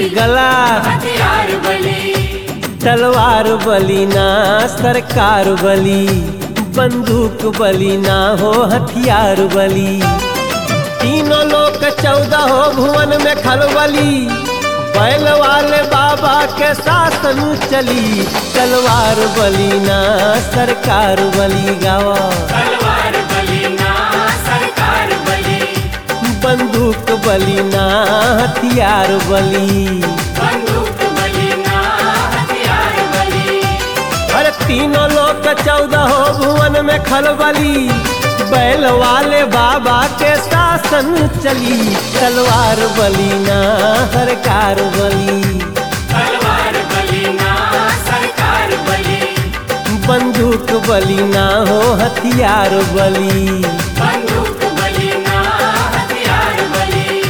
गला हथियार बली तलवार बली ना सरकार बली बंदूक बली ना हो हथियार बली तीनों लोग चौदह हो भुवन में खलबली बैल वाले बाबा के शासन चली तलवार बली ना सरकार बली गावा तलवार बली ना सरकार बली बंदूक बली ना हथियार बली बंदूक बली ना हथियार बली अरे तीनों लोग चौदह हो भुवन में खलबली बैल वाले बाबा के शासन चली तलवार बली ना सरकार बली तलवार बली ना सरकार बली बंदूक बली ना हो हथियार बली बंदूक बली ना हथियार बली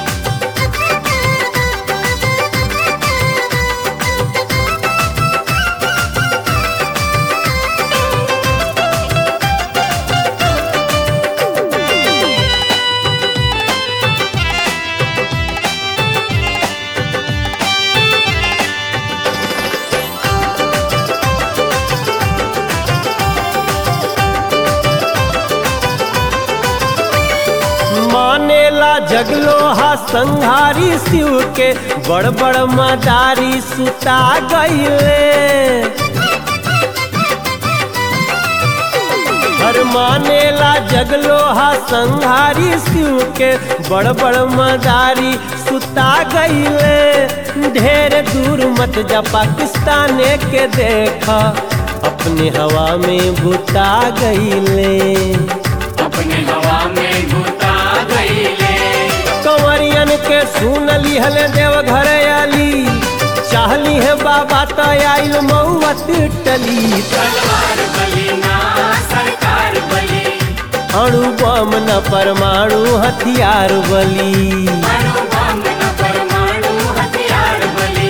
मानेला जगलोहा संहारी शिव के बड़ बड़ मदारी सुता गईले हर मानेला जगलोहा संहारी शिव के बड़ बड़ मदारी सुता गईले ढेर दूर मत जा पाकिस्तान के देखा अपने हवा में बुता गईले अपने हवा में घुता गईले कंवरियन के सुन लिहल देव घर आली चाहली है बाबा तो आइल मऊत टली तलवार बली ना सरकार बली अणु बम न परमाणु हथियार बली अणु बम न परमाणु हथियार बली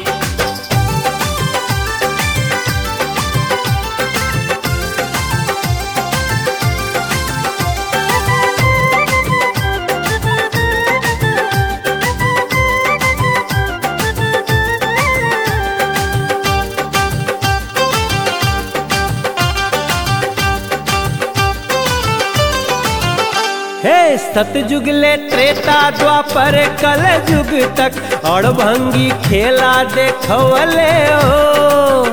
हे सतयुग ले त्रेता द्वापर कल युग तक और भंगी खेला देखवले हो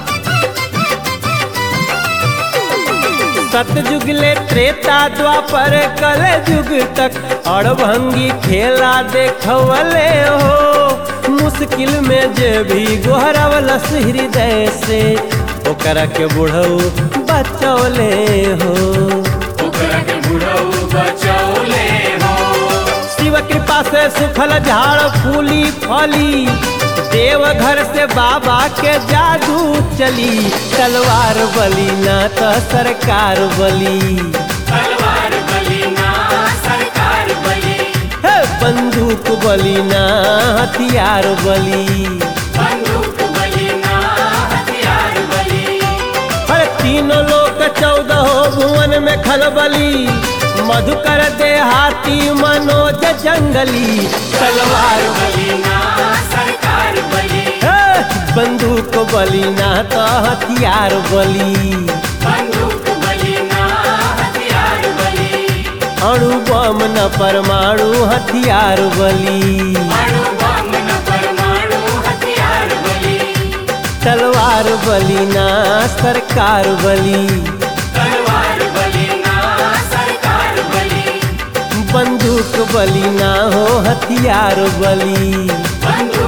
सतयुग ले त्रेता द्वापर कल युग तक और भंगी खेला देखवले हो मुश्किल में जे भी गोहरवलस हृदय से ओकरा के बुढ़ऊ बचौले हो ओकरा के बुढ़ऊ बचौले हो शिव कृपा से सुखल झाड़ फूली फली देव घर से बाबा के जादू चली तलवार बली ना तो सरकार बली तलवार बली ना सरकार बली हे बंदूक बली ना हथियार बली बंदूक बली ना हथियार बली हर तीनों लोग चौदह भुवन में खलबली मधुकर देहाती मनोज जंगली तलवार बली ना सरकार बली हे, बंदूक बली ना तो हथियार बली बंदूक बली ना हथियार बली अणु बम न परमाणु हथियार बली अणु बम न परमाणु हथियार बली तलवार बली ना सरकार बली तलवार बली ना सरकार बली बंदूक बली ना हो हथियार बली बंदूक